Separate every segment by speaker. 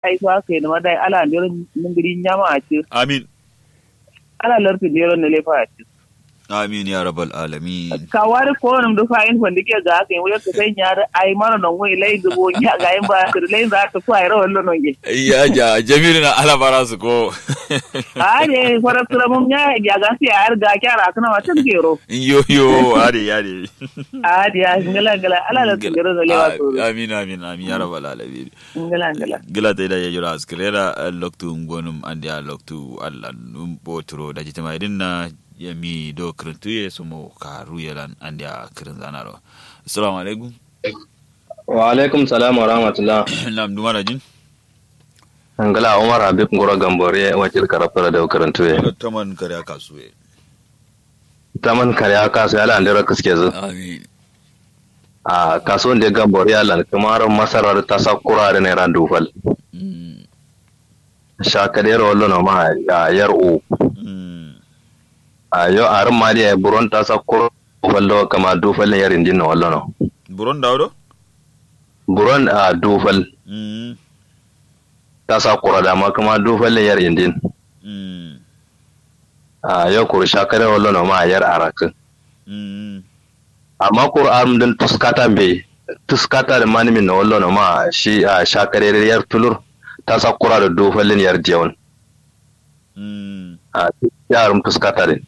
Speaker 1: kai su haka yi ma dai ala ndero ningiri nyama a ci
Speaker 2: amin
Speaker 1: ala larti ndero ne lefa a ci
Speaker 2: amin ya rabbal alamin
Speaker 1: ka wari ko nam do fa in fandi ke ga ka wala ka sai nyaare ay mara non ngoy lay do bo nya ga en ba ka lay za ta ko ay ro lo non ge
Speaker 2: ya ja jamilu na ala bara su ko
Speaker 1: ade fara tura mum nya ya ga si ar ga kyara kana ma tan gero
Speaker 2: yo yo ade ade
Speaker 1: ade ya ngala ngala ala la ngero da lewa to
Speaker 2: amin amin amin ya rabbal alamin
Speaker 1: ngala ngala
Speaker 2: gila ta ida ya jura askrera loktu ngonum andi a loktu alla num botro da jitama idinna yami do krentuye sumo karu yelan andi a kren zanaro assalamu alaikum
Speaker 3: wa alaikum salam wa rahmatullah
Speaker 2: nam dumara jin
Speaker 3: ngala umar habib ngoro gambore wakil karafara da karantu ya
Speaker 2: taman kare kasuwe
Speaker 3: taman kare aka su yala andira kaske zu
Speaker 2: amin
Speaker 3: a kasuwan da gambore yala kamar masarar ta sakura da naira dufal
Speaker 2: Mm,
Speaker 3: shakadero wallo na ma a yar u
Speaker 2: mm,
Speaker 3: a yo arin ma da buron ta sakura wallo kama dufal yar indin na wallo no
Speaker 2: buron dawdo
Speaker 3: buron a dufal
Speaker 2: Mm,
Speaker 3: ta sakura da ma kama dufal yar indin
Speaker 2: mm,
Speaker 3: a yo kuru shakadero wallo na ma yar arakin
Speaker 2: mm,
Speaker 3: amma Qur'an din tuskata be tuskata da manimin na wallo na ma shi a shakarere yar tulur ta sakura da dofalin yar jewan
Speaker 2: mm,
Speaker 3: a yarum tuskata din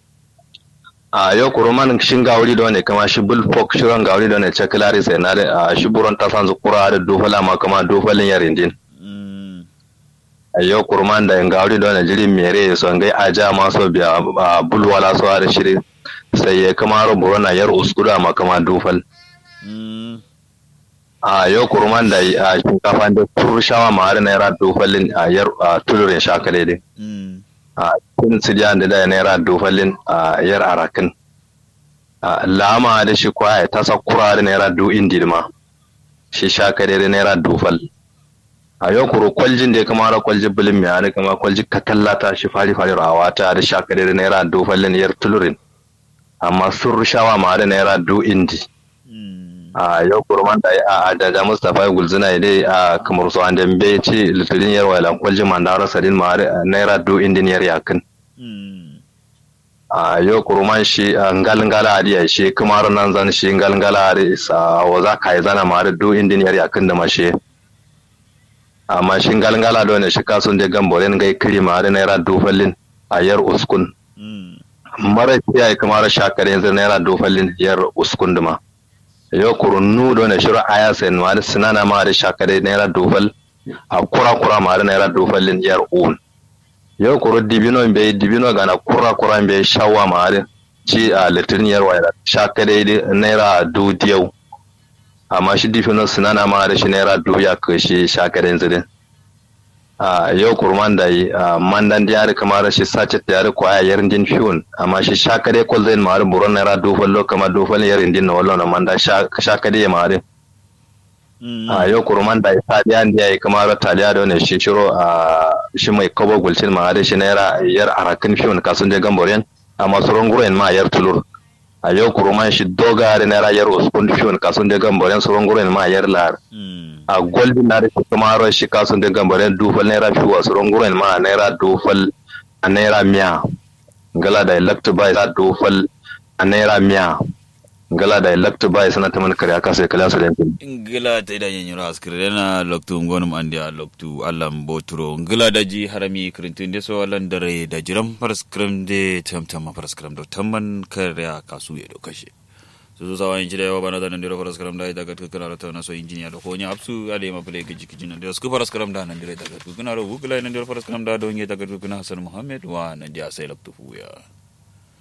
Speaker 3: a yau kuruman shin gawuri da wani kama shi bulfok shirin gawuri da wani cekulari sai na da a shi buron ta san zukura da dofala ma kama dofalin yar indin
Speaker 2: mm,
Speaker 3: a yau kuruman da yin gawuri da wani jirin mere son gai aja ma so biya a bulwala so da shiri sai ya kama ro buron na yar uskuda ma kama dofal
Speaker 2: mm,
Speaker 3: a yau kurman da a shinkafa da turushawa ma har naira dofalin a yar a tulurin shakale din
Speaker 2: mm,
Speaker 3: a cikin sidiyan da da naira dofalin a yar arakin a lama da shi kwaya ta sakura da naira du indi ma shi shakale da naira dofal a yau kuro kwaljin da ya kama da kwaljin bilin mai hannun kama kwaljin katallata shi fari fari rawa ta da shakale da naira dofalin yar tulurin amma sun rushawa ma da naira du indi
Speaker 2: mm,
Speaker 3: a yau kurman da a daga mustapha gulzina dai a kamar su an dambe ce litirin yar wailan kwalji mandara sadin ma naira do indiniyar yakin
Speaker 2: mm,
Speaker 3: a yau kurman shi a ngalngala adi ya shi kamar nan zan shi ngalngala adi sa waza kai zana ma do indiniyar yakin da mashe amma shi ngalngala do ne shi kasun da gamboren gai kiri ma da naira do fallin a yar uskun
Speaker 2: mm,
Speaker 3: mara kiyaye kamar shakare yanzu naira do fallin yar uskun duma yo kurunnu do ne shiru aya sen ma da sinana ma da shakare naira dofal a kura kura ma da naira dofal lin yar un yo kuru dibino be dibino gana kura kura be shawa ma da ci a litin yar wayar shakare da naira du diyau amma shi dibino sinana ma da shi naira du ya kashi shakare yanzu din a yau kurman da yi a mandan da yari kamar shi sace da yari kwaya yarin din fiyon amma shi shakare kol zai mari buron naira dofal lo kama dofal yarin din na wallo na manda shakare ya mari
Speaker 2: mm,
Speaker 3: a yau kurman da ta da yan da yayi kamar taliya da wani shi shiro a shi mai kobo gulcin ma da shi naira yar arakin fiyon kasun da gamboren amma suron guren ma yar tulur a yau kurman shi doga da naira yar uskun fiyon kasun da gamboren suron guren ma yar lar
Speaker 2: mm,
Speaker 3: a golden na da kuma ran shi kasun da gambaren dufal naira fi wasu runguren ma a naira dufal a naira miya gala da electo bai za dufal a naira miya gala da electo bai sana ta man kare aka sai kala su da yankin
Speaker 2: ngila ta ida yin yura askire na loktu ngonum andi a loktu allam botro ngila da ji harami krintin de so alan dare da jiram paraskram de tamtam paraskram do tamman kare kasu ya do kashe su sawa in jira yawa bana da nan dira paraskram da daga tukuna ta na so injiniya da konya apsu ade ma play giji giji nan dira sku paraskram da nan dira daga tukuna ro wugla nan dira paraskram da don ye daga tukuna hasan muhammad wa nan dia sai loktu fuya